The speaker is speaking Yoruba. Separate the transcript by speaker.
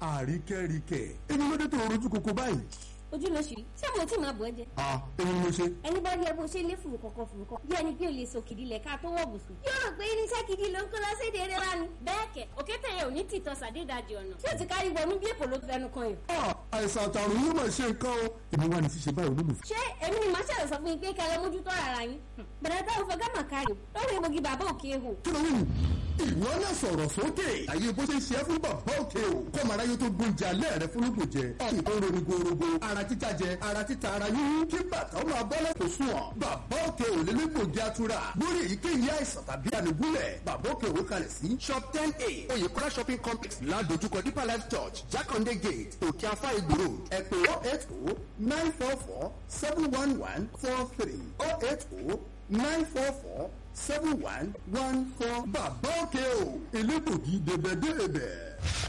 Speaker 1: àríkẹ́ríkẹ́ èmi ló dé tó rojú koko báyìí.
Speaker 2: ojú ló ṣì rí ṣé mo tí máa bọ̀ ẹ́ jẹ.
Speaker 1: à èmi ni mo ṣe.
Speaker 2: ẹni bá rí ẹ bó ṣe lé fùrù kọ̀kọ̀ fùrù kọ̀ bí ẹni pé o lè so kìdí lẹ̀ ká tó wọ̀ bùsùn. yóò rò pé irinṣẹ́ gidi ló ń kó lọ sí èdè eré wa ni. bẹ́ẹ̀ kẹ̀ òkété yẹn ò ní tìtọ́ sàdédàjì ọ̀nà tí o ti kárí wọnú bí èpò ló fẹnu kan yìí.
Speaker 1: à àìsàn àtàrùn yóò máa ṣe nǹkan o èmi wà ní ṣíṣe báyìí olólùfẹ́.
Speaker 2: ṣé èmi ni màá ṣàlẹ̀ sọ fún yín pé kẹlẹ́ mójútó ara yín. bẹ̀rẹ̀ táwọn fọ gámà kárí lórí egbògi bàbá òkè ehò.
Speaker 1: kí ló wù ìwọ náà sọ̀rọ̀ sókè àyè bó ṣe ṣe é fún bàbá òkè o kọ́ mara yóò tó gbóúnjẹ alẹ́ rẹ fún lóògùn jẹ ọ̀sìn tó ń ronú gorogo ara títa jẹ ara títa ara yíyún kí bàtà ó máa bọ́lẹ̀ kò sùn ọ̀ bàbá òkè ò lè lẹ́gbògi atura lórí èyíkéyìí àìsàn tàbí ànigúnlẹ̀ bàbá òkè ò kalẹ̀ sí shop ten a oyèkọ́lá shopping complex ládojúkọ deeper life church jákàndé gate òkè afá ìgbòho ẹ pè oh eight oh nine four four seven one one four three oh eight oh nine four four seven one one four bàbá òkè o elégbògi dèbẹ̀dèbẹ̀.